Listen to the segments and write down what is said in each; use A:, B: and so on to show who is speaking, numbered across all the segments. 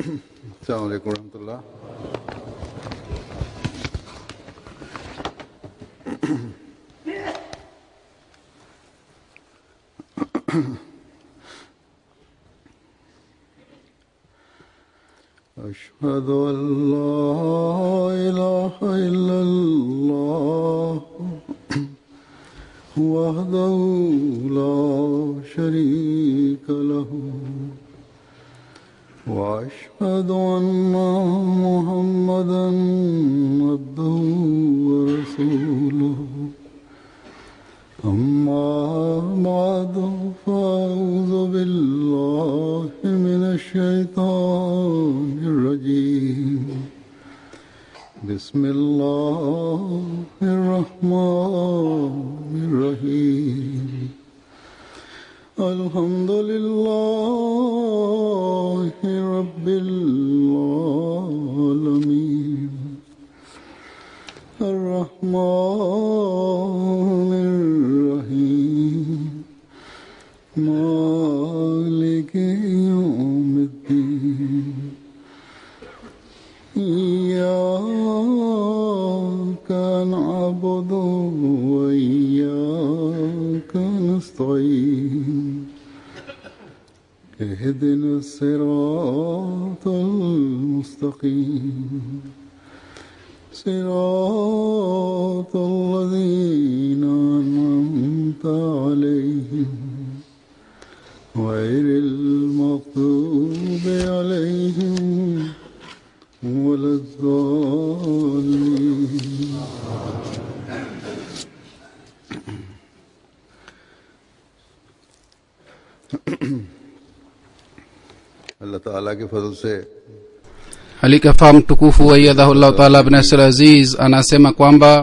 A: السلام عليكم ورحمة الله أشهد أن لا إله إلا الله وحده لا شريك له وأشهد أن محمدا عبده ورسوله أما بعد فأعوذ بالله من الشيطان الرجيم بسم الله الرحمن الرحيم الحمد لله رب العالمين الرحمن الرحيم مالك يوم الدين إياك نعبد وإياك نستعين اهدنا الصراط المستقيم صراط الذين أنعمت عليهم غير المغضوب عليهم ولا الضالين अल्लाह ताला के फजल से
B: alikafaa mtukufu waiyadhahullahu taala bnasir aziz anasema kwamba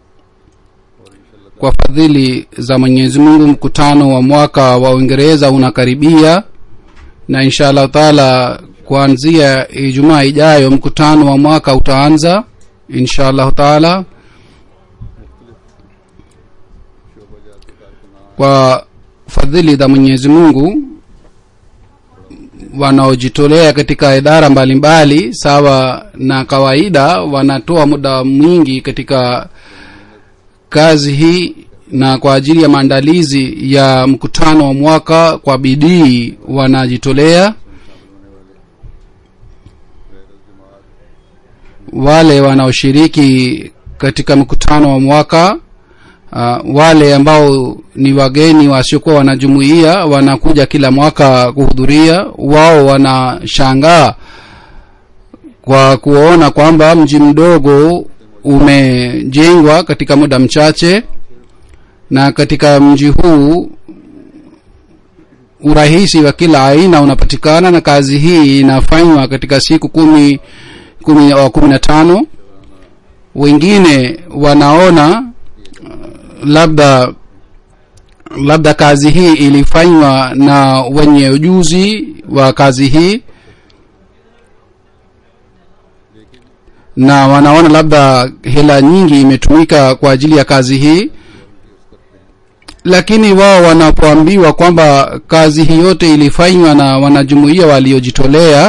B: kwa fadhili za mwenyezi mungu mkutano wa mwaka wa uingereza unakaribia na insha allahu taala kuanzia ijumaa ijayo mkutano wa mwaka utaanza insha allahu taala kwa fadhili za mwenyezi mungu wanaojitolea katika idara mbalimbali mbali, sawa na kawaida wanatoa muda mwingi katika kazi hii na kwa ajili ya maandalizi ya mkutano wa mwaka kwa bidii wanajitolea wale wanaoshiriki katika mkutano wa mwaka uh, wale ambao ni wageni wasiokuwa wanajumuia wanakuja kila mwaka kuhudhuria wao wanashangaa kwa kuona kwamba mji mdogo umejengwa katika muda mchache na katika mji huu urahisi wa kila aina unapatikana na kazi hii inafanywa katika siku kumi kumi, uh, kumi na tano wengine wanaona labda labda kazi hii ilifanywa na wenye ujuzi wa kazi hii na wanaona labda hela nyingi imetumika kwa ajili ya kazi hii lakini wao wanapoambiwa kwamba kazi hii yote ilifanywa na wanajumuia waliojitolea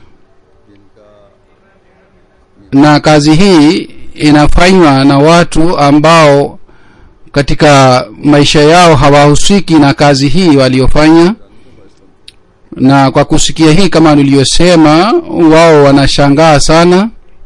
B: na kazi hii inafanywa na watu ambao katika maisha yao hawahusiki na kazi hii waliofanya na kwa kusikia hii kama niliyosema wao wanashangaa sana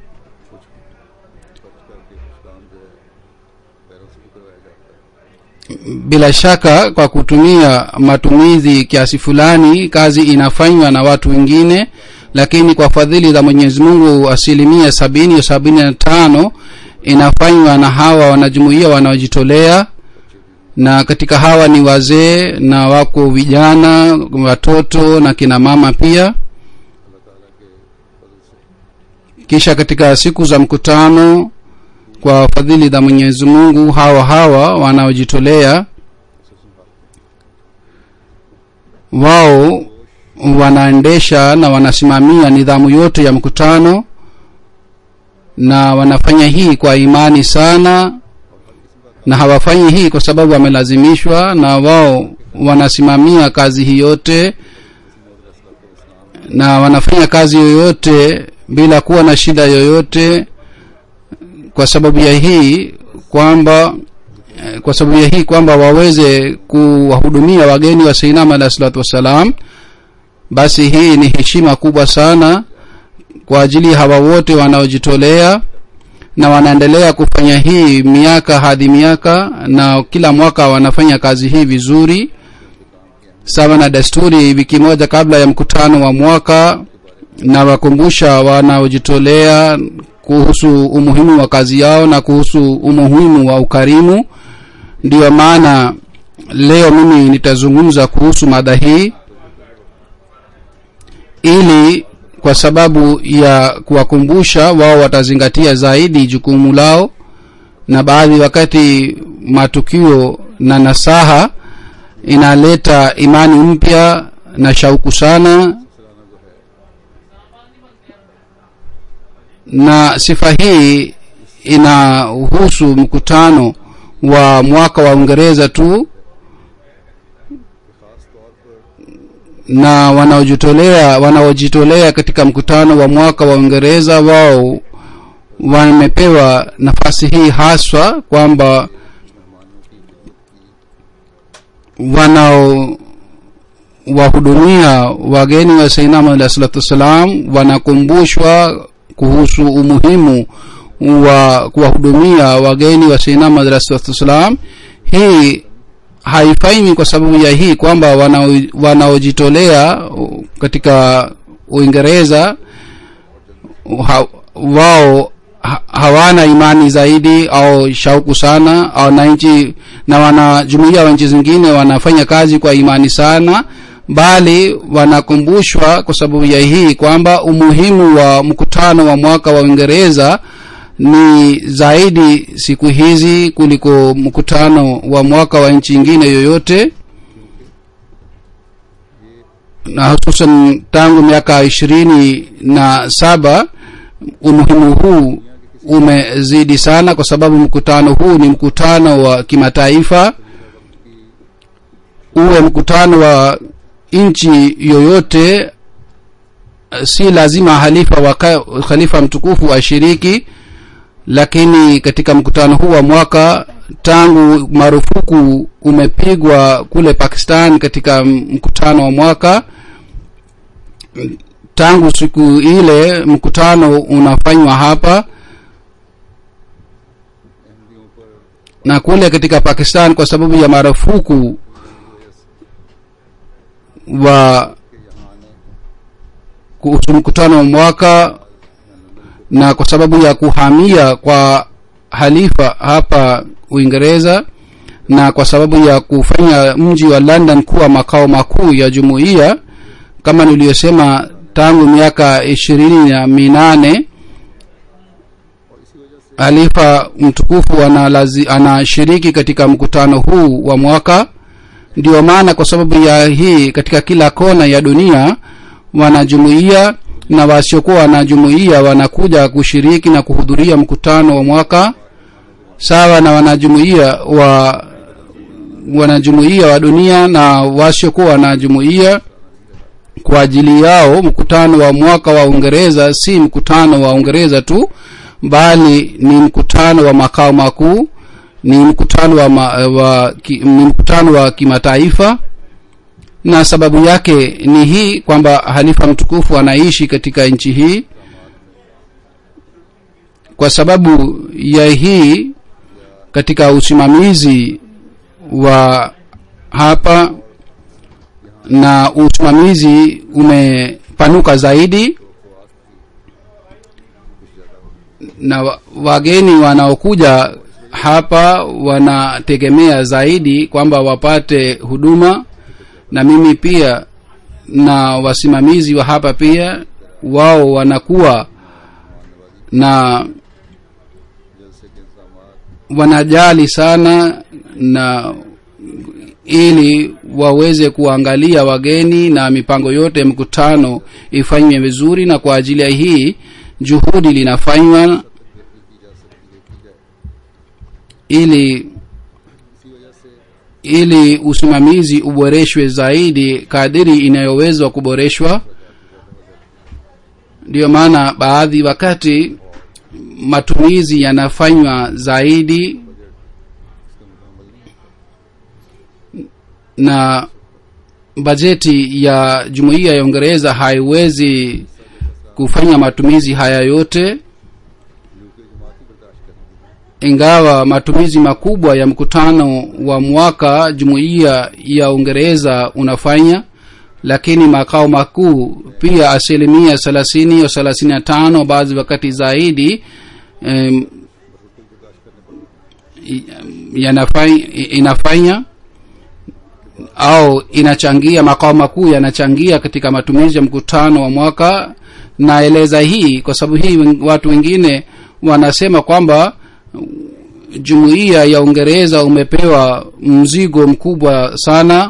B: bila shaka kwa kutumia matumizi kiasi fulani kazi inafanywa na watu wengine lakini kwa fadhili za mwenyezi mungu asilimia sabini au sabini na tano inafanywa na hawa wanajumuia wanaojitolea na katika hawa ni wazee na wako vijana watoto na kina mama pia kisha katika siku za mkutano kwa fadhili za mwenyezi mungu hawa hawa wanaojitolea wao wanaendesha na wanasimamia nidhamu yote ya mkutano na wanafanya hii kwa imani sana na hawafanyi hii kwa sababu wamelazimishwa na wao wanasimamia kazi hii yote na wanafanya kazi yoyote bila kuwa na shida yoyote kwa sababu ya hii kwamba eh, kwa sababu ya hii kwamba waweze kuwahudumia wageni wa seinam alahi salatu wassalam basi hii ni heshima kubwa sana kwa ajili ya hawa wote wanaojitolea na wanaendelea kufanya hii miaka hadi miaka na kila mwaka wanafanya kazi hii vizuri sawa na desturi wiki moja kabla ya mkutano wa mwaka na wakumbusha wanaojitolea kuhusu umuhimu wa kazi yao na kuhusu umuhimu wa ukarimu ndiyo maana leo mimi nitazungumza kuhusu mada hii ili kwa sababu ya kuwakumbusha wao watazingatia zaidi jukumu lao na baadhi wakati matukio na nasaha inaleta imani mpya na shauku sana na sifa hii inahusu mkutano wa mwaka wa uingereza tu na wanaojitolea wanaojitolea katika mkutano wa mwaka wa uingereza wao wamepewa nafasi hii haswa kwamba wanao wahudumia wageni wa sainam alahi salatu wassalam wanakumbushwa kuhusu umuhimu wa kuwahudumia wageni wa sainam alahi salatu wassalam hii haifanywi kwa sababu ya hii kwamba wanao- wanaojitolea katika uingereza ha, wao ha, hawana imani zaidi au shauku sana au na nchi na wanajumuia wa nchi zingine wanafanya kazi kwa imani sana bali wanakumbushwa kwa sababu ya hii kwamba umuhimu wa mkutano wa mwaka wa uingereza ni zaidi siku hizi kuliko mkutano wa mwaka wa nchi ingine yoyote na hususan tangu miaka ishirini na saba umuhimu huu umezidi sana kwa sababu mkutano huu ni mkutano wa kimataifa uwe mkutano wa nchi yoyote si lazima halifa waka, khalifa mtukufu ashiriki lakini katika mkutano huu wa mwaka tangu marufuku umepigwa kule pakistan katika mkutano wa mwaka tangu siku ile mkutano unafanywa hapa na kule katika pakistan kwa sababu ya marufuku wa kuhusu mkutano wa mwaka na kwa sababu ya kuhamia kwa halifa hapa uingereza na kwa sababu ya kufanya mji wa london kuwa makao makuu ya jumuiya kama niliyosema tangu miaka ishirini na minane halifa mtukufu analazi, anashiriki katika mkutano huu wa mwaka ndio maana kwa sababu ya hii katika kila kona ya dunia wanajumuia na wasiokuwa wanajumuia wanakuja kushiriki na kuhudhuria mkutano wa mwaka sawa na wanajumuia wa wanajumuia wa dunia na wasiokuwa wanajumuia kwa ajili yao mkutano wa mwaka wa uingereza si mkutano wa uingereza tu bali ni mkutano wa makao makuu ni mkutano wa, ma, wa ki, ni mkutano wa kimataifa na sababu yake ni hii kwamba halifa mtukufu anaishi katika nchi hii kwa sababu ya hii katika usimamizi wa hapa na usimamizi umepanuka zaidi na wa- wageni wanaokuja hapa wanategemea zaidi kwamba wapate huduma na mimi pia na wasimamizi wa hapa pia wao wanakuwa na wanajali sana na ili waweze kuangalia wageni na mipango yote ya mkutano ifanywe vizuri na kwa ajili ya hii juhudi linafanywa ili ili usimamizi uboreshwe zaidi kadiri inayowezwa kuboreshwa ndiyo maana baadhi wakati matumizi yanafanywa zaidi na bajeti ya jumuiya ya uingereza haiwezi kufanya matumizi haya yote ingawa matumizi makubwa ya mkutano wa mwaka jumuiya ya uingereza unafanya lakini makao makuu pia asilimia thelathini au thelathini na tano baadhi wakati zaidi um, yanafanya, inafanya au inachangia makao makuu yanachangia katika matumizi ya mkutano wa mwaka naeleza hii kwa sababu hii watu wengine wanasema kwamba jumuiya ya uingereza umepewa mzigo mkubwa sana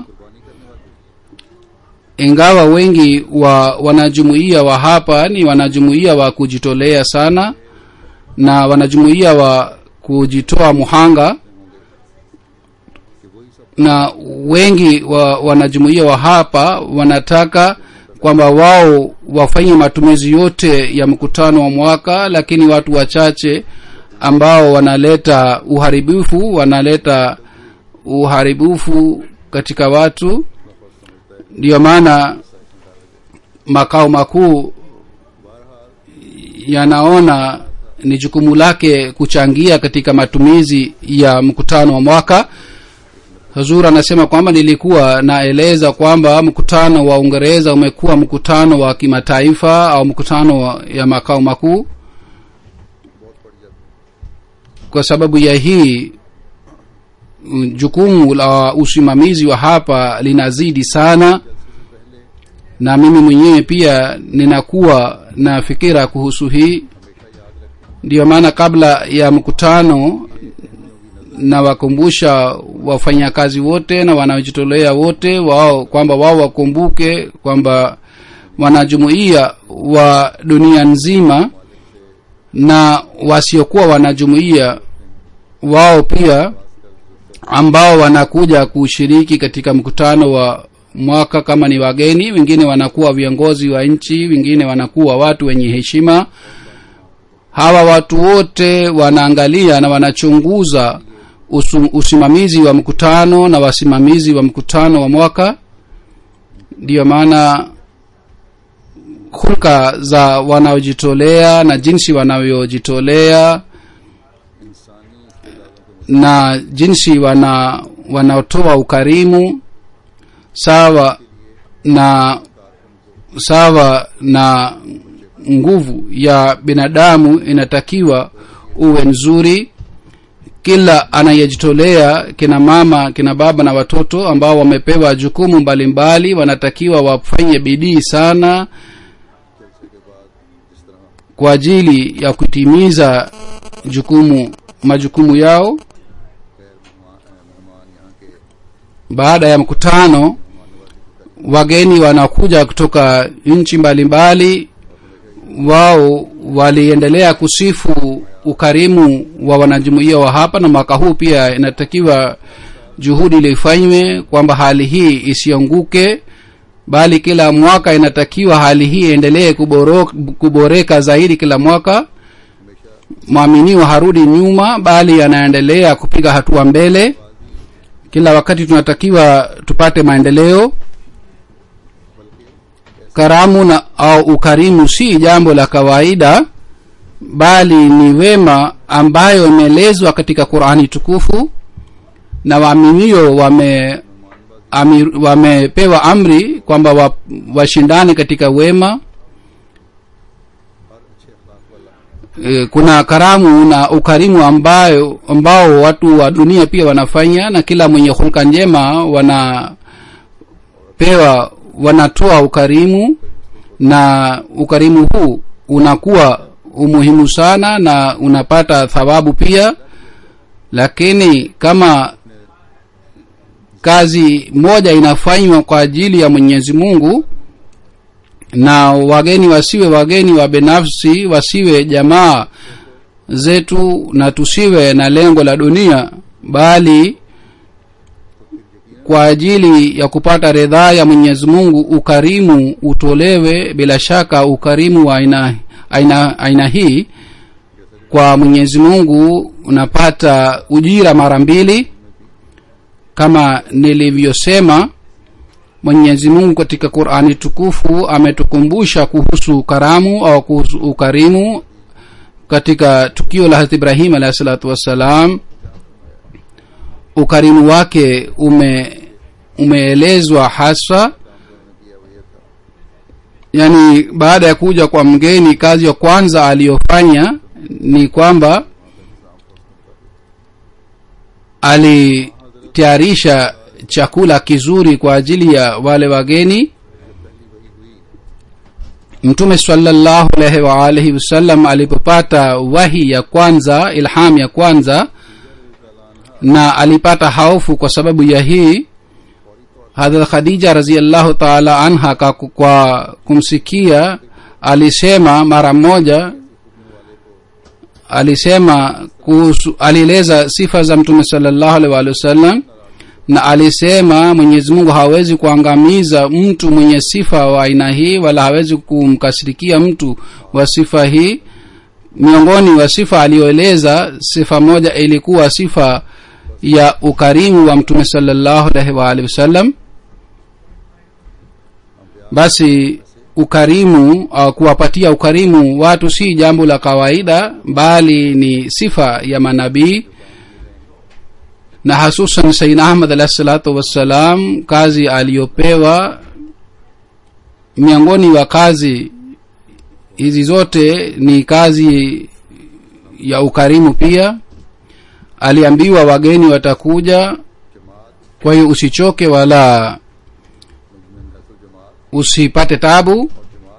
B: ingawa wengi wa wanajumuiya wa hapa ni wanajumuiya wa kujitolea sana na wanajumuiya wa kujitoa muhanga na wengi wa wanajumuiya wa hapa wanataka kwamba wao wafanye matumizi yote ya mkutano wa mwaka lakini watu wachache ambao wanaleta uharibifu wanaleta uharibifu katika watu ndiyo maana makao makuu yanaona ni jukumu lake kuchangia katika matumizi ya mkutano wa mwaka huzur anasema kwamba nilikuwa naeleza kwamba mkutano wa uingereza umekuwa mkutano wa kimataifa au mkutano wa, ya makao makuu kwa sababu ya hii jukumu la usimamizi wa hapa linazidi sana na mimi mwenyewe pia ninakuwa na fikira kuhusu hii ndiyo maana kabla ya mkutano nawakumbusha wafanyakazi wote na wanaojitolea wote wao kwamba wao wakumbuke kwamba wanajumuia wa dunia nzima na wasiokuwa wanajumuia wao pia ambao wanakuja kushiriki katika mkutano wa mwaka kama ni wageni wengine wanakuwa viongozi wa nchi wengine wanakuwa watu wenye heshima hawa watu wote wanaangalia na wanachunguza usu, usimamizi wa mkutano na wasimamizi wa mkutano wa mwaka ndiyo maana hulka za wanaojitolea na jinsi wanavyojitolea na jinsi wana wanaotoa ukarimu sawa na sawa na nguvu ya binadamu inatakiwa uwe nzuri kila anayejitolea kina mama kina baba na watoto ambao wamepewa jukumu mbalimbali mbali, wanatakiwa wafanye bidii sana kwa ajili ya kutimiza jukumu majukumu yao baada ya mkutano wageni wanakuja kutoka nchi mbalimbali wao waliendelea kusifu ukarimu wa wanajumuia wa hapa na mwaka huu pia inatakiwa juhudi lifanywe kwamba hali hii isianguke bali kila mwaka inatakiwa hali hii iendelee kuboreka zaidi kila mwaka mwaminiwa harudi nyuma bali anaendelea kupiga hatua mbele kila wakati tunatakiwa tupate maendeleo karamu na au ukarimu si jambo la kawaida bali ni wema ambayo imeelezwa katika qurani tukufu na waaminio wame amir, wamepewa amri kwamba washindane wa katika wema e, kuna karamu na ukarimu ambayo ambao watu wa dunia pia wanafanya na kila mwenye hulka njema wanapewa wanatoa ukarimu na ukarimu huu unakuwa umuhimu sana na unapata thawabu pia lakini kama kazi moja inafanywa kwa ajili ya mwenyezi mungu na wageni wasiwe wageni wa binafsi wasiwe jamaa zetu na tusiwe na lengo la dunia bali kwa ajili ya kupata ridhaa ya mwenyezi mungu ukarimu utolewe bila shaka ukarimu wa aina aina, aina hii kwa mwenyezi mungu unapata ujira mara mbili kama nilivyosema mwenyezi mungu katika qurani tukufu ametukumbusha kuhusu karamu au kuhusu ukarimu katika tukio la hazrat ibrahim alahi salatu wassalam ukarimu wake ume umeelezwa hasa yaani baada ya kuja kwa mgeni kazi ya kwanza aliyofanya ni kwamba alitayarisha chakula kizuri kwa ajili ya wale wageni mtume salallahu alaihi waalihi wasallam alipopata wahi ya kwanza ilham ya kwanza na alipata haufu kwa sababu ya hii hadrat khadija raziallahu taala anha kwa, kwa kumsikia alisema mara moja alisema kuhusu alieleza sifa za mtume salallahu alaihi waalihi wasallam na alisema mwenyezi mungu hawezi kuangamiza mtu mwenye sifa wa aina hii wala hawezi kumkasirikia mtu wa sifa hii miongoni wa sifa aliyoeleza sifa moja ilikuwa sifa ya ukarimu wa mtume salallahu alaihi waalihi wasallam basi ukarimu au kuwapatia ukarimu watu si jambo la kawaida bali ni sifa ya manabii na hasusan saidna ahmad alahi salatu wassalam kazi aliyopewa miongoni wa kazi hizi zote ni kazi ya ukarimu pia aliambiwa wageni watakuja kwa hiyo usichoke wala usipate tabu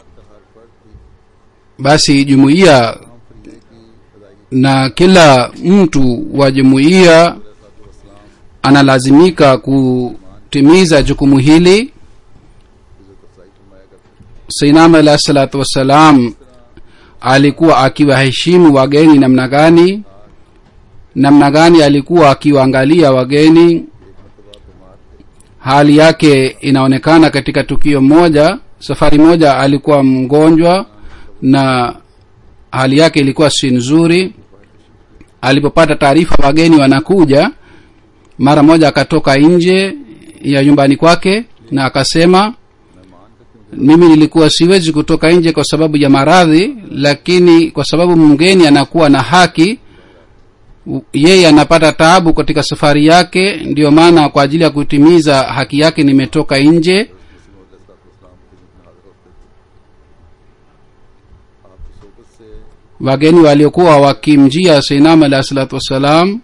B: basi jumuiya na kila mtu wa jumuiya analazimika kutimiza jukumu hili sainam alahi salatu wassalam alikuwa akiwaheshimu wageni namna gani namna gani alikuwa akiwaangalia wageni hali yake inaonekana katika tukio moja safari moja alikuwa mgonjwa na hali yake ilikuwa si nzuri alipopata taarifa wageni wanakuja mara moja akatoka nje ya nyumbani kwake na akasema mimi nilikuwa siwezi kutoka nje kwa sababu ya maradhi lakini kwa sababu mgeni anakuwa na haki yeye anapata taabu katika safari yake ndiyo maana kwa ajili ya kutimiza haki yake nimetoka nje wageni waliokuwa wakimjia seinam alahi salatu wassalam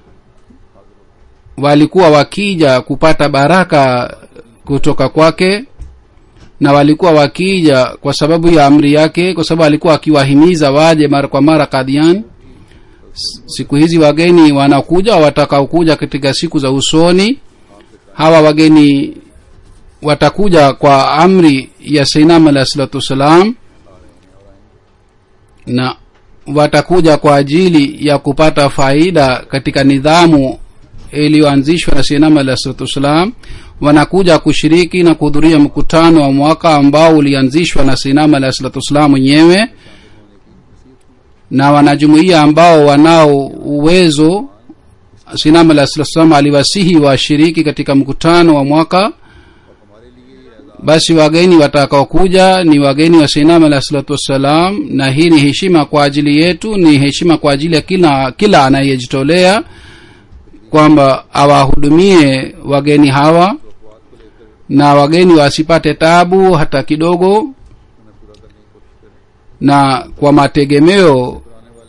B: walikuwa wakija kupata baraka kutoka kwake na walikuwa wakija kwa sababu ya amri yake kwa sababu alikuwa akiwahimiza waje mara kwa mara kadian siku hizi wageni wanakuja watakaokuja katika siku za usoni hawa wageni watakuja kwa amri ya seinam alahi salatu wassalam na watakuja kwa ajili ya kupata faida katika nidhamu iliyoanzishwa na sinam alah salatu wassalam wanakuja kushiriki na kuhudhuria mkutano wa mwaka ambao ulianzishwa na sinam alah salatu wassalam mwenyewe na wanajumuia ambao wanao uwezo sinam alah salatu wassalam aliwasihi washiriki katika mkutano wa mwaka basi wageni watakaokuja ni wageni wa sinam alah salatu wassalam na hii ni heshima kwa ajili yetu ni heshima kwa ajili ya kila kila anayejitolea kwamba awahudumie wageni hawa na wageni wasipate tabu hata kidogo na kwa mategemeo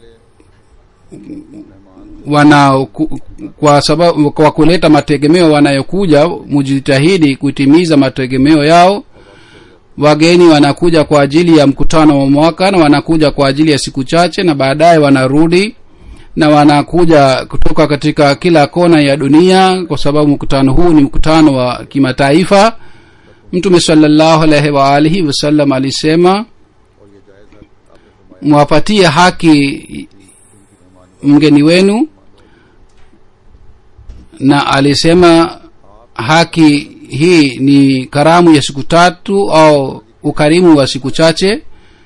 B: wana kwa sababu kwa kuleta mategemeo wanayokuja mujitahidi kutimiza mategemeo yao wageni wanakuja kwa ajili ya mkutano wa mwaka na wanakuja kwa ajili ya siku chache na baadaye wanarudi na wanakuja kutoka katika kila kona ya dunia kwa sababu mkutano huu ni mkutano wa kimataifa mtume salllahu alaihi waalihi wasallam alisema mwapatie haki mgeni wenu na alisema haki hii ni karamu ya siku tatu au ukarimu wa siku chache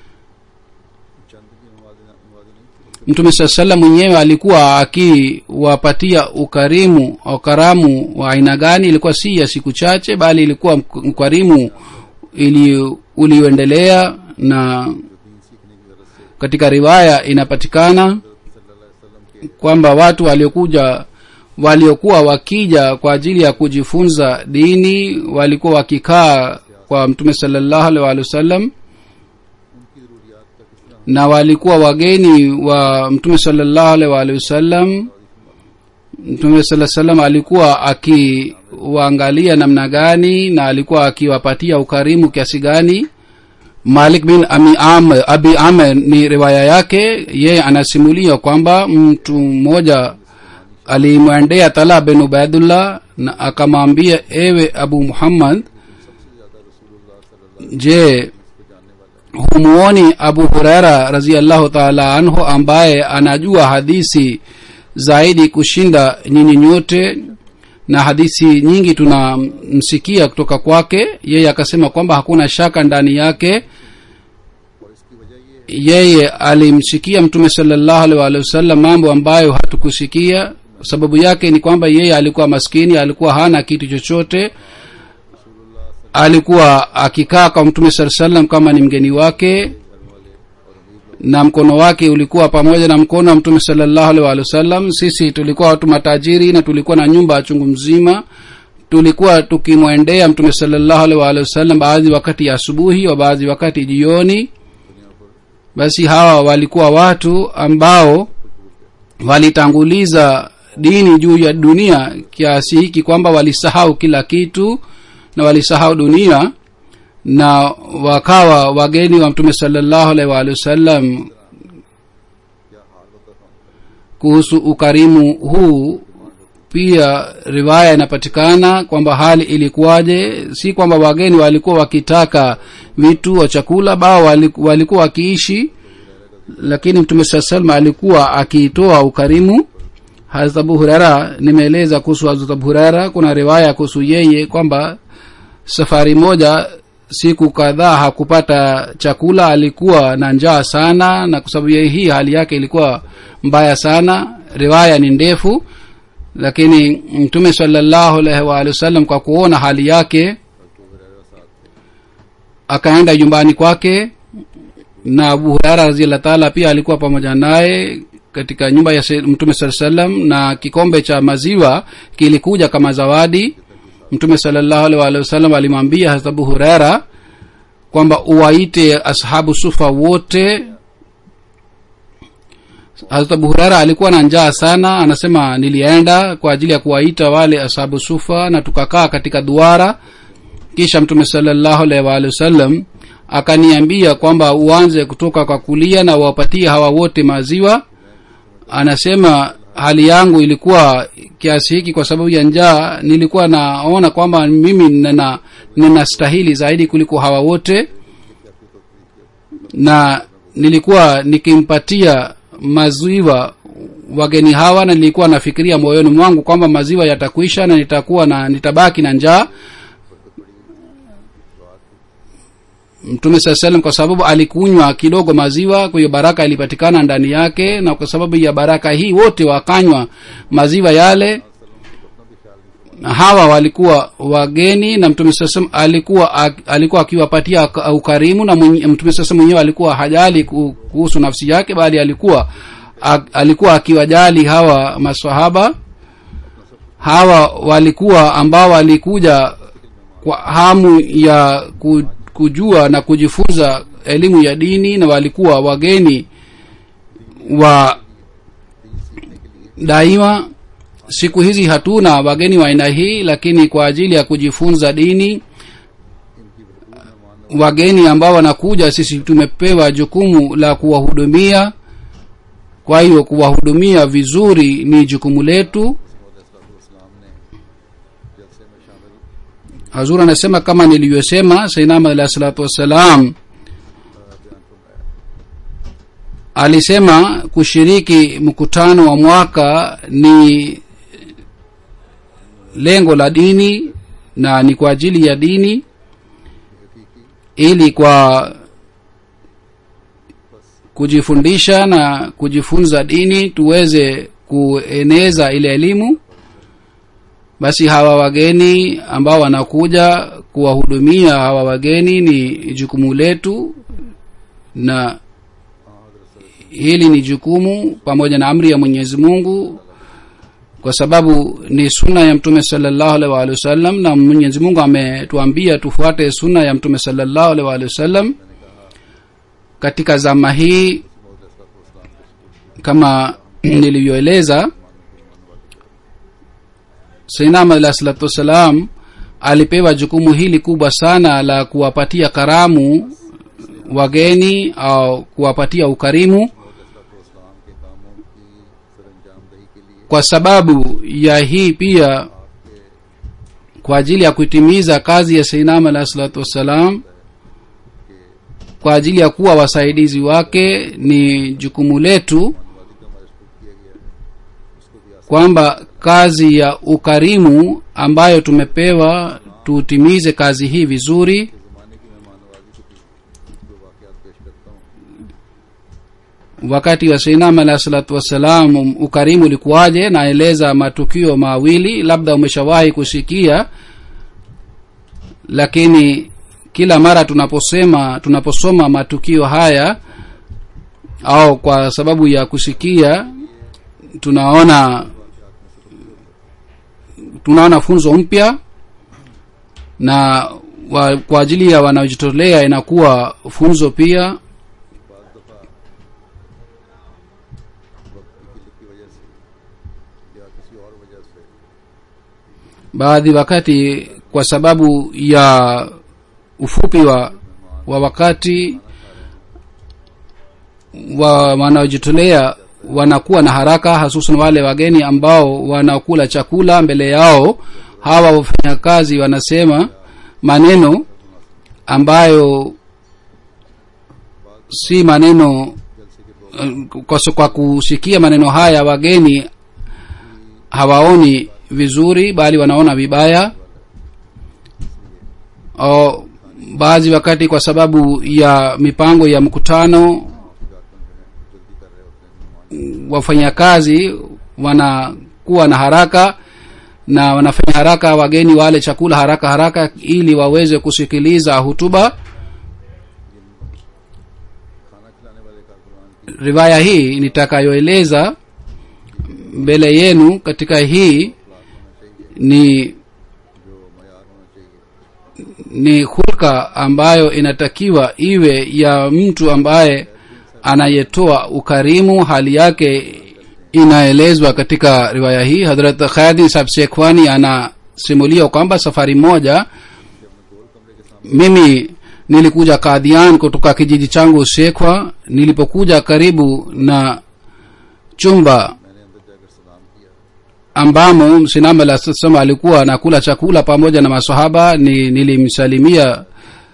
B: mtume saa salam mwenyewe alikuwa akiwapatia ukarimu au karamu wa aina gani ilikuwa si ya siku chache bali ilikuwa mk- ukarimu ili ulioendelea na katika riwaya inapatikana kwamba watu waliokuja waliokuwa wakija kwa ajili ya kujifunza dini walikuwa wakikaa kwa mtume salallahu alaihi waalihi wasallam na walikuwa wageni wa mtume salallahu alaihi waalihi wasallam mtume saa salam alikuwa akiwaangalia namna gani na alikuwa akiwapatia ukarimu kiasi gani malik bin ami amr, abi amr ni riwaya yake yeye anasimulia kwamba mtu mmoja alimwendea tala bin ubaidullah na akamwambia ewe abu muhammad je humuoni abu huraira raziallahu taala anhu ambaye anajua hadisi zaidi kushinda nyinyi nyote na hadisi nyingi tunamsikia kutoka kwake yeye akasema kwamba hakuna shaka ndani yake yeye alimsikia mtume salallahu alaihi waalihi wasallam mambo ambayo hatukusikia sababu yake ni kwamba yeye alikuwa maskini alikuwa hana kitu chochote alikuwa akikaa kwa mtume saa salam kama ni mgeni wake na mkono wake ulikuwa pamoja na mkono wa mtume salallahu alaihi waalihi wasallam sisi tulikuwa watu matajiri na tulikuwa na nyumba chungu mzima tulikuwa tukimwendea mtume salallahu alaihi waalihi wasallam baadhi wakati ya asubuhi wa baadhi wakati jioni basi hawa walikuwa watu ambao walitanguliza dini juu ya dunia kiasi hiki kwamba walisahau kila kitu na walisahau dunia na wakawa wageni wa mtume salallahu alaihi waalihi wasallam kuhusu ukarimu huu pia riwaya inapatikana kwamba hali ilikuwaje si kwamba wageni walikuwa wakitaka vitu wa chakula bao waliku- walikuwa wakiishi lakini mtume saa salma alikuwa akiitoa ukarimu hazrat abu hurera nimeeleza kuhusu hazrat abu hurera kuna riwaya kuhusu yeye kwamba safari moja siku kadhaa hakupata chakula alikuwa na njaa sana na kwa sababu ya hii hali yake ilikuwa mbaya sana riwaya ni ndefu lakini mtume salallahu alaihi waalihi wasallam kwa kuona hali yake akaenda nyumbani kwake na abu hurara raziallah taala pia alikuwa pamoja naye katika nyumba ya Sayyid- mtume saa salam na kikombe cha maziwa kilikuja kama zawadi mtume salallahu alaihi waalihi wasallam alimwambia hazrat abu hurera kwamba uwaite ashabu sufa wote hazrat abu hurera alikuwa na njaa sana anasema nilienda kwa ajili ya kuwaita wale ashabu sufa na tukakaa katika duara kisha mtume salallahu alaihi waalihi wasallam akaniambia kwamba uanze kutoka kwa kulia na wapatie hawa wote maziwa anasema hali yangu ilikuwa kiasi hiki kwa sababu ya njaa nilikuwa naona kwamba mimi nina ninastahili zaidi kuliko hawa wote na nilikuwa nikimpatia maziwa wageni hawa na nilikuwa nafikiria moyoni mwangu kwamba maziwa yatakwisha na nitakuwa na nitabaki na njaa mtume saa salam kwa sababu alikunywa kidogo maziwa kwa hiyo baraka ilipatikana ndani yake na kwa sababu ya baraka hii wote wakanywa maziwa yale na hawa walikuwa wageni na mtume saa salam alikuwa ak- alikuwa akiwapatia ak- ukarimu na mwenye- mtume sasa mwenyewe alikuwa hajali ku- kuhusu nafsi yake bali alikuwa ak- alikuwa akiwajali hawa masahaba hawa walikuwa ambao walikuja kwa hamu ya ku- kujua na kujifunza elimu ya dini na walikuwa wageni wa daima siku hizi hatuna wageni wa aina hii lakini kwa ajili ya kujifunza dini wageni ambao wanakuja sisi tumepewa jukumu la kuwahudumia kwa hiyo kuwahudumia vizuri ni jukumu letu hazur anasema kama nilivyosema sainam alahi salatu wassalam alisema kushiriki mkutano wa mwaka ni lengo la dini na ni kwa ajili ya dini ili kwa kujifundisha na kujifunza dini tuweze kueneza ile elimu basi hawa wageni ambao wanakuja kuwahudumia hawa wageni ni jukumu letu na hili ni jukumu pamoja na amri ya mwenyezi mungu kwa sababu ni sunna ya mtume salllahu alaihi waalihi wasallam na mwenyezi mungu ametuambia tufuate sunna ya mtume salllahu alaihi waalihi wasallam katika zama hii kama nilivyoeleza sainam alah salatu wassalam alipewa jukumu hili kubwa sana la kuwapatia karamu wageni au kuwapatia ukarimu kwa sababu ya hii pia kwa ajili ya kuitimiza kazi ya sainam alah salatu wassalam kwa ajili ya kuwa wasaidizi wake ni jukumu letu kwamba kazi ya ukarimu ambayo tumepewa tutimize kazi hii vizuri wakati wa seinam alah salatu wassalam ukarimu ulikuwaje naeleza matukio mawili labda umeshawahi kusikia lakini kila mara tunaposema tunaposoma matukio haya au kwa sababu ya kusikia tunaona tunaona funzo mpya na wa, kwa ajili ya wanaojitolea inakuwa funzo pia baadhi wakati kwa sababu ya ufupi wa wa wakati wa wanaojitolea wanakuwa na haraka hasusan wale wageni ambao wanakula chakula mbele yao hawa wafanyakazi wanasema maneno ambayo si maneno kwa, kwa kusikia maneno haya wageni hawaoni vizuri bali wanaona vibaya o baadhi wakati kwa sababu ya mipango ya mkutano wafanyakazi wanakuwa na haraka na wanafanya haraka wageni wale chakula haraka haraka ili waweze kusikiliza hutuba riwaya hii nitakayoeleza mbele yenu katika hii ni ni hulka ambayo inatakiwa iwe ya mtu ambaye anayetoa ukarimu hali yake inaelezwa katika riwaya hii hadrat khayadin sahab shekhwani anasimulia kwamba safari moja mimi nilikuja kadhian kutoka kijiji changu shekhwa nilipokuja karibu na chumba ambamo sinam alah sema alikuwa anakula chakula pamoja na masahaba ni nilimsalimia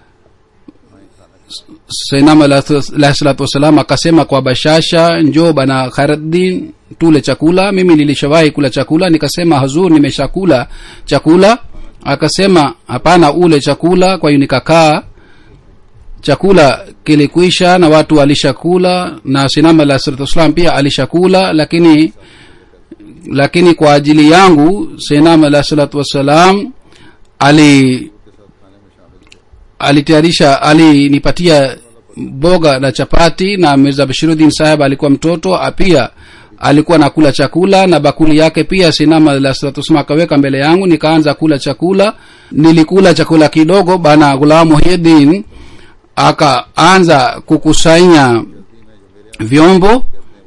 B: sainam alahi salatu wassalam akasema kwa bashasha njoo bana khairuddin tule chakula mimi nilishawahi kula chakula nikasema hazur nimeshakula chakula akasema hapana ule chakula kwa hiyo nikakaa chakula kilikwisha na watu walishakula na sinam alahi salatu wassalam pia alishakula lakini lakini kwa ajili yangu sainam alahi salatu wassalam ali alitayarisha alinipatia boga na chapati na mirza bashiruddin saheb alikuwa mtoto pia alikuwa nakula chakula na bakuli yake pia sinama la salatu akaweka mbele yangu nikaanza kula chakula nilikula chakula kidogo bana gulam muhyiddin akaanza kukusanya vyombo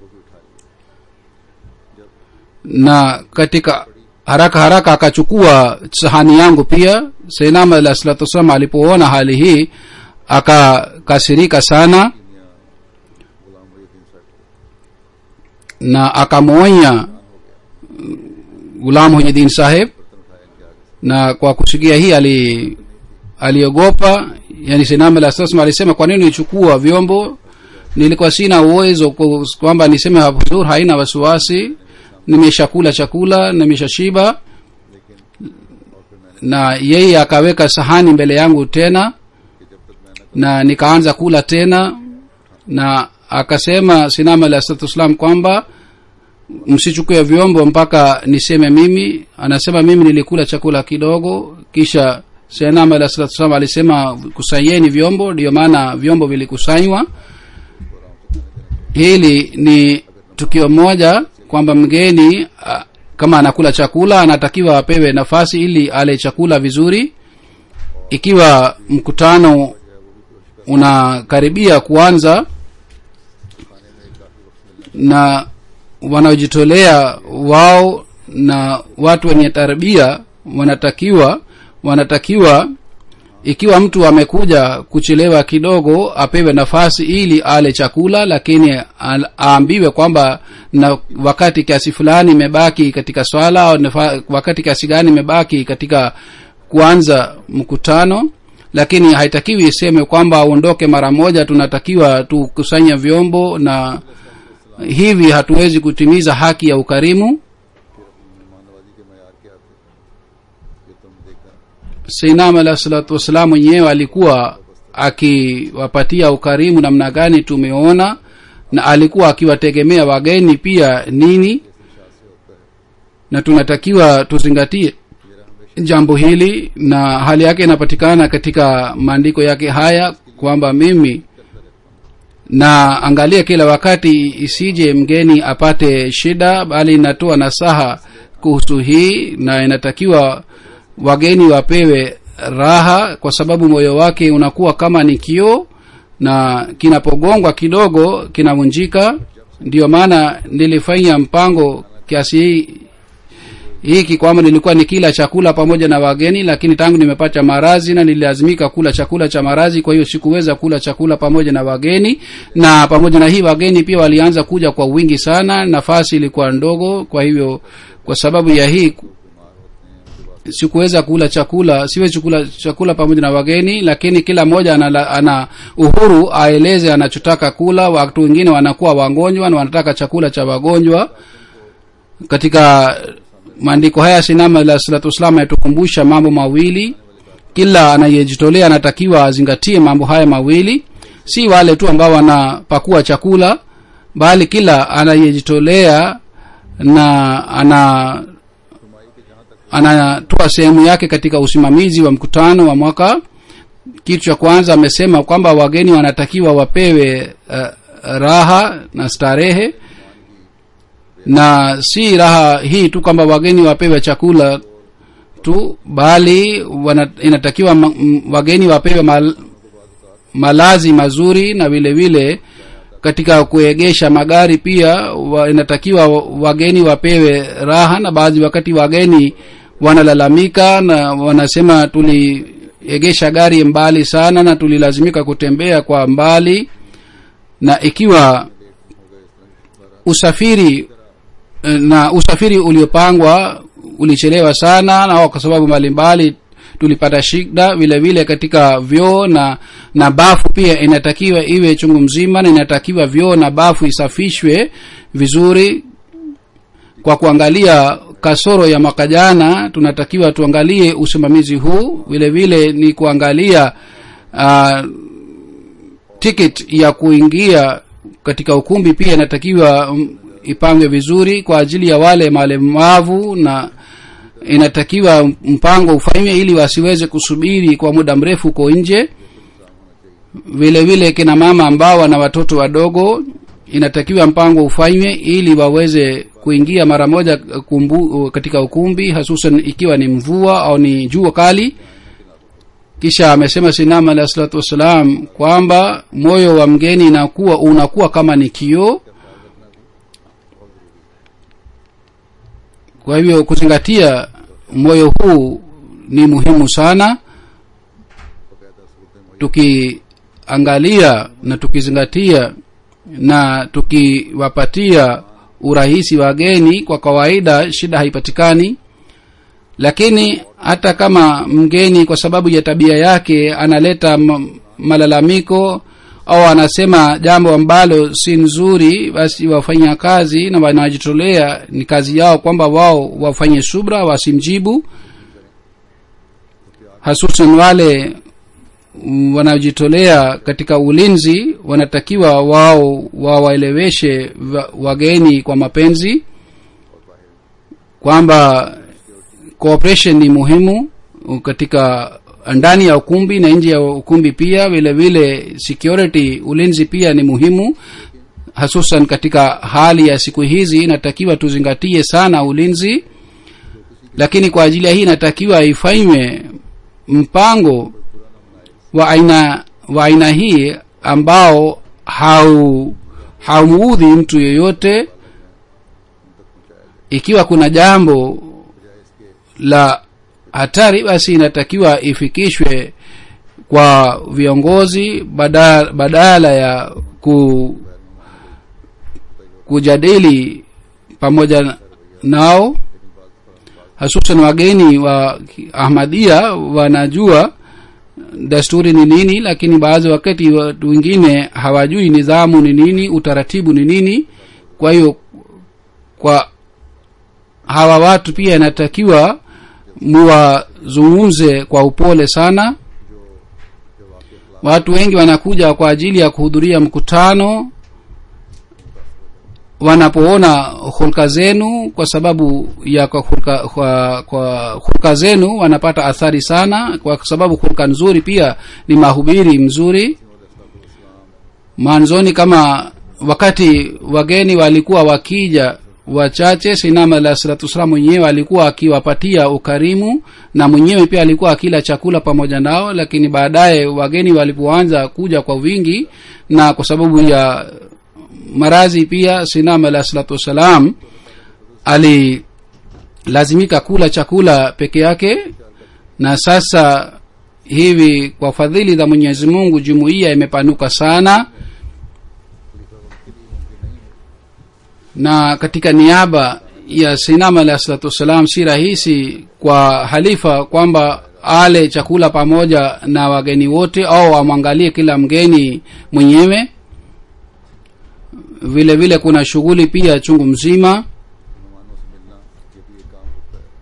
B: na katika haraka haraka akachukua sahani yangu pia seinama alah salatu wassalam alipoona hali hii akakasirika sana na akamwonya gulam hunyidin saheb na kwa kusikia hii ali aliogopa yani seinama alah salatu alisema kwa nini nichukua vyombo nilikuwa sina uwezo kwamba niseme huzur haina wasiwasi nimeshakula chakula nimeshashiba na yeye akaweka sahani mbele yangu tena na nikaanza kula tena na akasema sinama alah salatu wassalam kwamba msichukue vyombo mpaka niseme mimi anasema mimi nilikula chakula kidogo kisha senama alah salatu wassalam alisema kusanyeni vyombo ndiyo maana vyombo vilikusanywa hili ni tukio moja kwamba mgeni a, kama anakula chakula anatakiwa apewe nafasi ili ale chakula vizuri ikiwa mkutano unakaribia kuanza na wanaojitolea wao na watu wenye tarbia wanatakiwa wanatakiwa ikiwa mtu amekuja kuchelewa kidogo apewe nafasi ili ale chakula lakini al- aambiwe kwamba na wakati kiasi fulani imebaki katika swala au nafa- wakati kiasi gani imebaki katika kuanza mkutano lakini haitakiwi iseme kwamba aondoke mara moja tunatakiwa tukusanya vyombo na hivi hatuwezi kutimiza haki ya ukarimu
A: मेहमाननवाजी के मैार क्या थे ये तुम देखा
B: seinam alah salatu wassalam mwenyewe alikuwa akiwapatia ukarimu namna gani tumeona na alikuwa akiwategemea wageni pia nini na tunatakiwa tuzingatie jambo hili na hali yake inapatikana katika maandiko yake haya kwamba mimi na angalia kila wakati isije mgeni apate shida bali inatoa nasaha kuhusu hii na inatakiwa wageni wapewe raha kwa sababu moyo wake unakuwa kama ni kioo na kinapogongwa kidogo kinavunjika ndiyo maana nilifanya mpango kiasi hii hiki kwamba nilikuwa nikila chakula pamoja na wageni lakini tangu nimepata marazi na nililazimika kula chakula cha marazi kwa hiyo sikuweza kula chakula pamoja na wageni na pamoja na hii wageni pia walianza kuja kwa wingi sana nafasi ilikuwa ndogo kwa hivyo kwa sababu ya hii sikuweza kula chakula siwezi kula chakula pamoja na wageni lakini kila mmoja ana, ana uhuru aeleze anachotaka kula watu wengine wanakuwa wagonjwa na wanataka chakula cha wagonjwa katika maandiko haya sinama alah salatu wassalam yatukumbusha mambo mawili kila anayejitolea anatakiwa azingatie mambo haya mawili si wale tu ambao wanapakua chakula bali kila anayejitolea na ana anatoa sehemu yake katika usimamizi wa mkutano wa mwaka kitu cha kwanza amesema kwamba wageni wanatakiwa wapewe uh, raha na starehe na si raha hii tu kwamba wageni wapewe chakula tu bali wana, inatakiwa ma, m, wageni wapewe mal, malazi mazuri na vile vile katika kuegesha magari pia wa, inatakiwa wageni wapewe raha na baadhi wakati wageni wanalalamika na wanasema tuliegesha gari mbali sana na tulilazimika kutembea kwa mbali na ikiwa usafiri na usafiri uliopangwa ulichelewa sana na kwa sababu mbalimbali tulipata shida vile vile katika vyoo na na bafu pia inatakiwa iwe chungu mzima na inatakiwa vyoo na bafu isafishwe vizuri kwa kuangalia kasoro ya mwaka jana tunatakiwa tuangalie usimamizi huu vile vile ni kuangalia uh, ticket ya kuingia katika ukumbi pia inatakiwa um, ipangwe vizuri kwa ajili ya wale malemavu na inatakiwa mpango ufanywe ili wasiweze kusubiri kwa muda mrefu huko nje vile vile kina mama ambao wana watoto wadogo inatakiwa mpango ufanywe ili waweze kuingia mara moja kumbu, katika ukumbi hasusan ikiwa ni mvua au ni jua kali kisha amesema sinama alah salatu wassalam kwamba moyo wa mgeni inakuwa unakuwa kama ni kioo kwa hivyo kuzingatia moyo huu ni muhimu sana tukiangalia na tukizingatia na tukiwapatia urahisi wageni kwa kawaida shida haipatikani lakini hata kama mgeni kwa sababu ya tabia yake analeta malalamiko au anasema jambo ambalo si nzuri basi wafanya kazi na wanajitolea ni kazi yao kwamba wao wafanye subra wasimjibu hasusan wale wanaojitolea katika ulinzi wanatakiwa wao wawaeleweshe wa- wageni kwa mapenzi kwamba cooperation ni muhimu katika ndani ya ukumbi na nje ya ukumbi pia vile vile security ulinzi pia ni muhimu hasusan katika hali ya siku hizi inatakiwa tuzingatie sana ulinzi lakini kwa ajili ya hii inatakiwa ifanywe mpango wa aina wa aina hii ambao hau haumuudhi mtu yeyote ikiwa kuna jambo la hatari basi inatakiwa ifikishwe kwa viongozi badala, badala ya ku, kujadili pamoja nao hasusan wageni wa ahmadia wanajua desturi ni nini lakini baadhi wakati watu wengine hawajui nidhamu ni nini utaratibu ni nini kwa hiyo kwa hawa watu pia inatakiwa muwazungumze kwa upole sana watu wengi wanakuja kwa ajili ya kuhudhuria mkutano wanapoona hulka zenu kwa sababu ya kwa hulka, kwa, kwa hulka zenu wanapata athari sana kwa sababu hulka nzuri pia ni mahubiri mzuri mwanzoni kama wakati wageni walikuwa wakija wachache sinama alah salatu wassalam mwenyewe alikuwa akiwapatia ukarimu na mwenyewe pia alikuwa akila chakula pamoja nao lakini baadaye wageni walipoanza kuja kwa wingi na kwa sababu ya marazi pia sinam alah salatu wassalam alilazimika kula chakula peke yake na sasa hivi kwa fadhili za mwenyezi mungu jumuiya imepanuka sana na katika niaba ya sinam alah salatu wassalam si rahisi kwa halifa kwamba ale chakula pamoja na wageni wote au amwangalie kila mgeni mwenyewe vile vile kuna shughuli pia chungu mzima
A: मेहमानों से मिलना ये भी एक काम होता है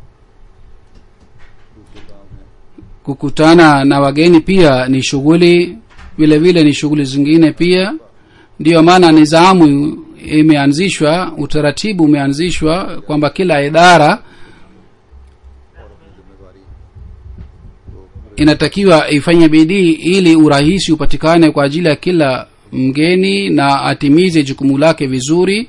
A: दूसरे काम है
B: kukutana na wageni pia ni shughuli vile vile ni shughuli zingine pia ndiyo maana nizamu imeanzishwa utaratibu umeanzishwa kwamba kila idara inatakiwa ifanye bidii ili urahisi upatikane kwa ajili ya kila mgeni na atimize jukumu lake vizuri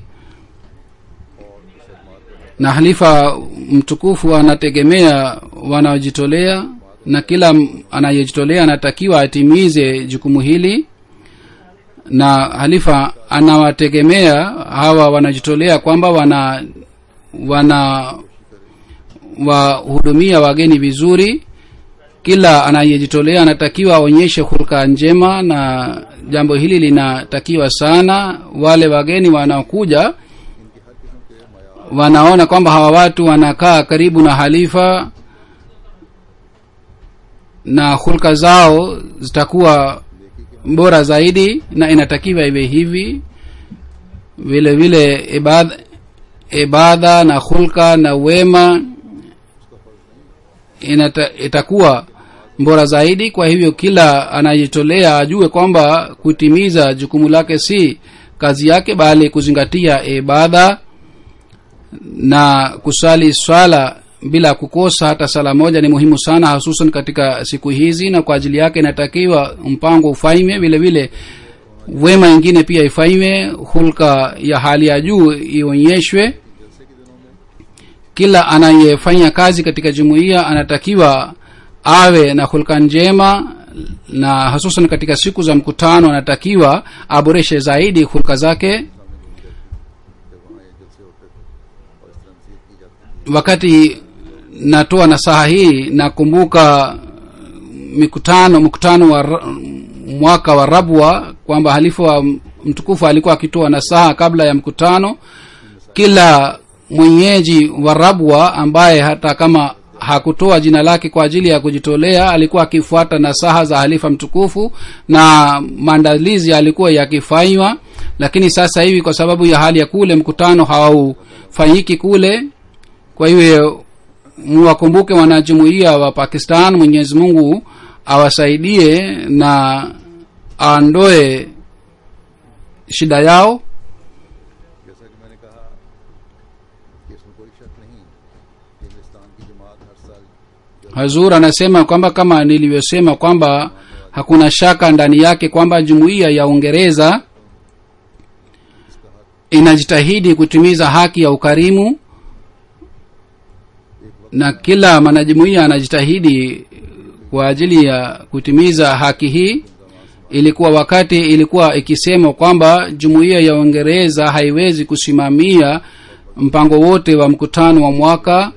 B: na halifa mtukufu anategemea wanaojitolea na kila m- anayejitolea anatakiwa atimize jukumu hili na halifa anawategemea hawa wanajitolea kwamba wana wana wahudumia wageni vizuri kila anayejitolea anatakiwa aonyeshe hulka njema na jambo hili linatakiwa sana wale wageni wanaokuja wanaona kwamba hawa watu wanakaa karibu na halifa na hulka zao zitakuwa bora zaidi na inatakiwa iwe hivi vile vile ibada, ibada na hulka na wema inata, itakuwa bora zaidi kwa hivyo kila anayejitolea ajue kwamba kutimiza jukumu lake si kazi yake bali kuzingatia ibada na kusali swala bila kukosa hata sala moja ni muhimu sana hususan katika siku hizi na kwa ajili yake inatakiwa mpango ufanywe vile vile wema ingine pia ifanywe hulka ya hali ya juu ionyeshwe kila anayefanya kazi katika jumuiya anatakiwa awe na hulka njema na hususan katika siku za mkutano anatakiwa aboreshe zaidi hulka zake wakati natoa nasaha hii nakumbuka mikutano mkutano wa ra- mwaka wa rabwa kwamba halifa wa mtukufu alikuwa akitoa nasaha kabla ya mkutano kila mwenyeji wa rabwa ambaye hata kama hakutoa jina lake kwa ajili ya kujitolea alikuwa akifuata nasaha za halifa mtukufu na maandalizi alikuwa yakifanywa lakini sasa hivi kwa sababu ya hali ya kule mkutano haufanyiki kule kwa hiyo mwakumbuke wanajumuia wa pakistan mwenyezi mungu awasaidie na aondoe shida yao
A: जैसा कि मैंने कहा कि इसमें कोई शक नहीं कि हिंदुस्तान की जमात हर साल
B: hazur anasema kwamba kama nilivyosema kwamba hakuna shaka ndani yake kwamba jumuiya ya uingereza inajitahidi kutimiza haki ya ukarimu na kila mwanajumuiya anajitahidi kwa ajili ya kutimiza haki hii ilikuwa wakati ilikuwa ikisema kwamba jumuiya ya uingereza haiwezi kusimamia mpango wote wa mkutano wa mwaka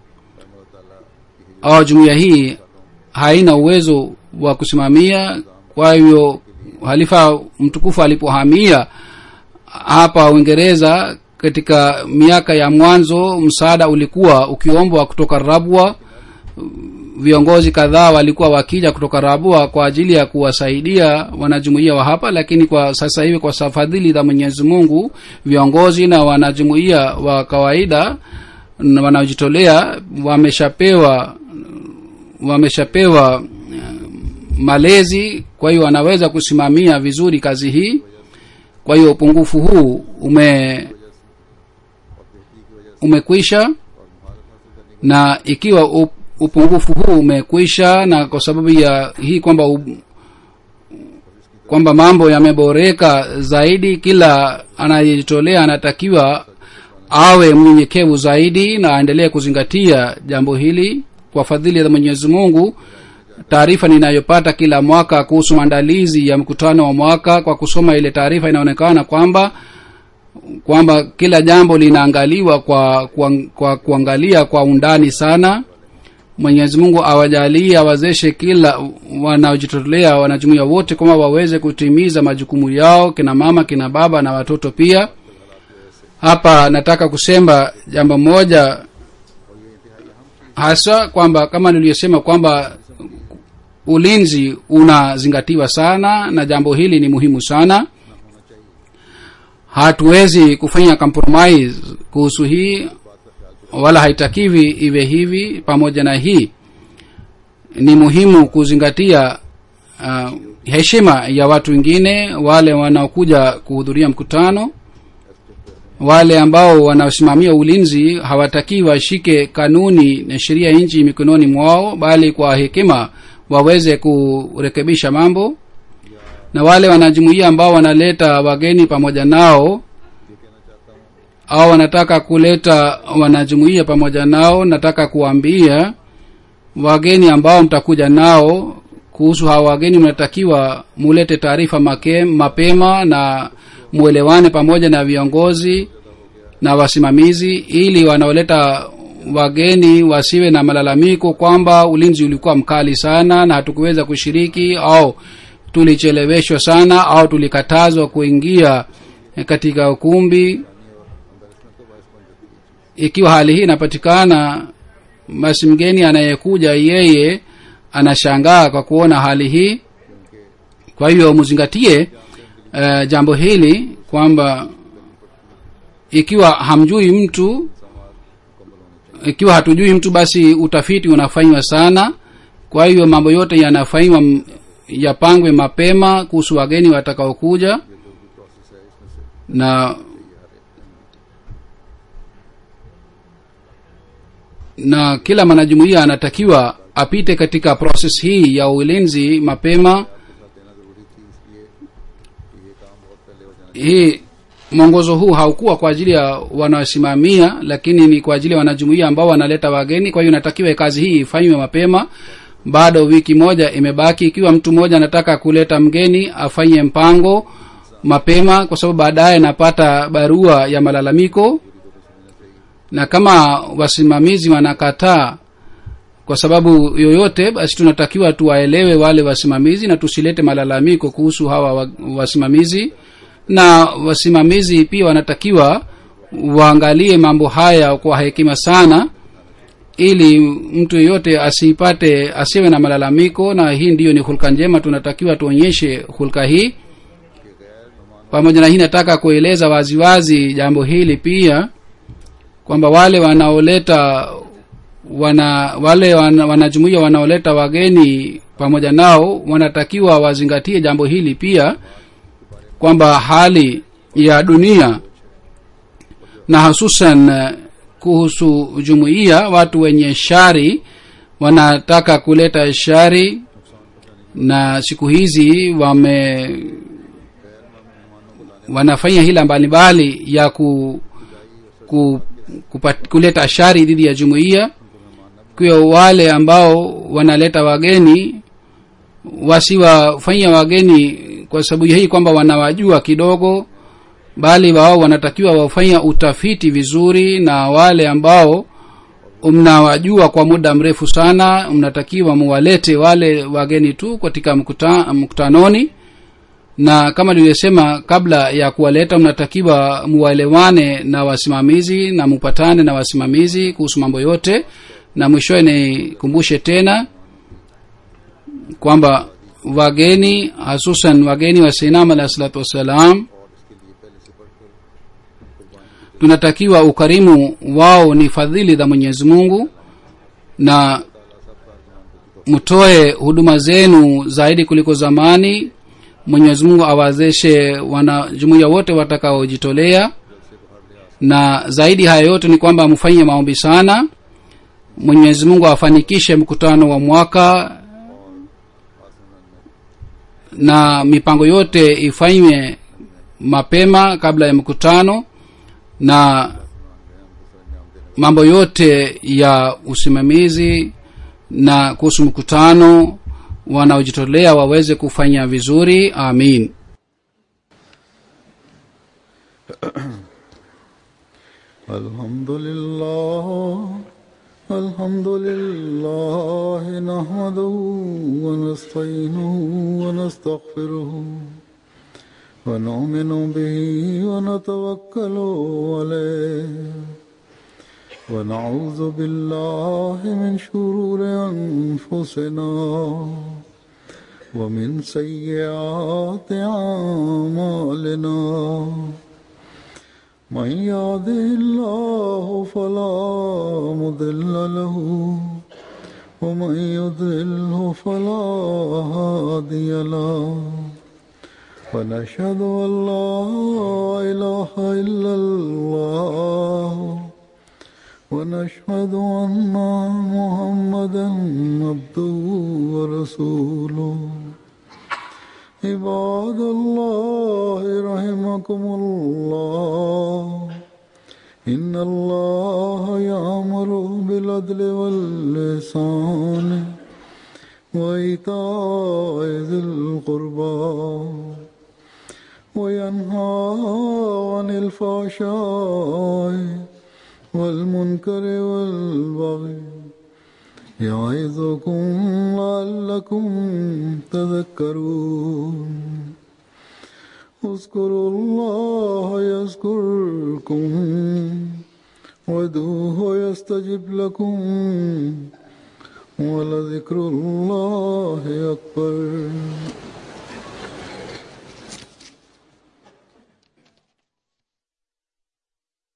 B: au jumuiya hii haina uwezo wa kusimamia kwa hivyo halifa mtukufu alipohamia hapa uingereza katika miaka ya mwanzo msaada ulikuwa ukiombwa kutoka rabwa viongozi kadhaa walikuwa wakija kutoka rabua kwa ajili ya kuwasaidia wanajumuia wa hapa lakini kwa sasa hivi kwa fadhili za mwenyezi mungu viongozi na wanajumuia wa kawaida na wanaojitolea wameshapewa wameshapewa eh, malezi kwa hiyo wanaweza kusimamia vizuri kazi hii kwa hiyo upungufu huu ume umekwisha na ikiwa up, upungufu huu umekwisha na kwa sababu ya hii kwamba u, kwamba mambo yameboreka zaidi kila anayejitolea anatakiwa awe mnyenyekevu zaidi na aendelee kuzingatia jambo hili kwa fadhili za mwenyezi mungu taarifa ninayopata kila mwaka kuhusu maandalizi ya mkutano wa mwaka kwa kusoma ile taarifa inaonekana kwamba kwamba kila jambo linaangaliwa kwa, kwa, kwa kuangalia kwa undani sana mwenyezi mungu awajalie awazeshe kila wanaojitolea wanajumuia wote kwamba waweze kutimiza majukumu yao kina mama kina baba na watoto pia hapa nataka kusema jambo moja hasa kwamba kama niliyosema kwamba ulinzi unazingatiwa sana na jambo hili ni muhimu sana hatuwezi kufanya compromise kuhusu hii wala haitakiwi iwe hivi pamoja na hii ni muhimu kuzingatia uh, heshima ya watu wengine wale wanaokuja kuhudhuria mkutano wale ambao wanasimamia ulinzi hawatakii washike kanuni na sheria ya nchi mikononi mwao bali kwa hekima waweze kurekebisha mambo na wale wanajumuia ambao wanaleta wageni pamoja nao au wanataka kuleta wanajumuia pamoja nao nataka kuambia wageni ambao mtakuja nao kuhusu hawa wageni mnatakiwa mulete taarifa make- mapema na muelewane pamoja na viongozi na wasimamizi ili wanaoleta wageni wasiwe na malalamiko kwamba ulinzi ulikuwa mkali sana na hatukuweza kushiriki au tulicheleweshwa sana au tulikatazwa kuingia katika ukumbi ikiwa hali hii inapatikana basi mgeni anayekuja yeye anashangaa kwa kuona hali hii kwa hiyo mzingatie uh, jambo hili kwamba ikiwa hamjui mtu ikiwa hatujui mtu basi utafiti unafanywa sana kwa hiyo mambo yote yanafanywa m- yapangwe mapema kuhusu wageni watakaokuja na na kila mwanajumuia anatakiwa apite katika proses hii ya ulinzi mapema hii mwongozo huu haukuwa kwa ajili ya wanaosimamia lakini ni kwa ajili ya wanajumuia ambao wanaleta wageni kwa hiyo inatakiwa kazi hii ifanywe mapema bado wiki moja imebaki ikiwa mtu mmoja anataka kuleta mgeni afanye mpango mapema kwa sababu baadaye napata barua ya malalamiko na kama wasimamizi wanakataa kwa sababu yoyote basi tunatakiwa tuwaelewe wale wasimamizi na tusilete malalamiko kuhusu hawa wa- wasimamizi na wasimamizi pia wanatakiwa waangalie mambo haya kwa hekima sana ili mtu yeyote asipate asiwe na malalamiko na hii ndiyo ni hulka njema tunatakiwa tuonyeshe hulka hii pamoja na hii nataka kueleza waziwazi jambo hili pia kwamba wale wanaoleta wana wale wana, wanajumuia wanaoleta wageni pamoja nao wanatakiwa wazingatie jambo hili pia kwamba hali ya dunia na hususan eh, kuhusu jumuiya watu wenye shari wanataka kuleta shari na siku hizi wame wanafanya hila mbalimbali ya ku, ku, kupat, kuleta shari dhidi ya jumuiya kwa wale ambao wanaleta wageni wasiwafanyia wageni kwa sababu hii kwamba wanawajua kidogo bali wao wanatakiwa wafanya utafiti vizuri na wale ambao mnawajua kwa muda mrefu sana mnatakiwa muwalete wale wageni tu katika mkuta, mkutanoni na kama nilivyosema kabla ya kuwaleta mnatakiwa muwaelewane na wasimamizi na mupatane na wasimamizi kuhusu mambo yote na mwishowe nikumbushe tena kwamba wageni hasusan wageni wa sinam alahi salatu wassalam tunatakiwa ukarimu wao ni fadhili za mwenyezi mungu na mtoe huduma zenu zaidi kuliko zamani mwenyezi mungu awawezeshe wanajumuiya wote watakaojitolea na zaidi haya yote ni kwamba mfanye maombi sana mwenyezi mungu afanikishe mkutano wa mwaka na mipango yote ifanywe mapema kabla ya mkutano na mambo yote ya usimamizi na kuhusu mkutano wanaojitolea waweze kufanya vizuri amin
A: الحمد لله الحمد لله نحمده ونستعينه ونستغفره ونؤمن به ونتوكل عليه ونعوذ بالله من شرور أنفسنا ومن سيئات أعمالنا من يهده الله فلا مضل له ومن يضلله فلا هادي له ونشهد أن لا إله إلا الله ونشهد أن محمدا عبده ورسوله عباد الله رحمكم الله إن الله يأمر بالعدل واللسان وإيتاء ذي القربى وينهى عن الفحشاء والمنكر والبغي يعظكم لعلكم تذكرون اذكروا الله يذكركم وادعوه يستجب لكم ولذكر الله أكبر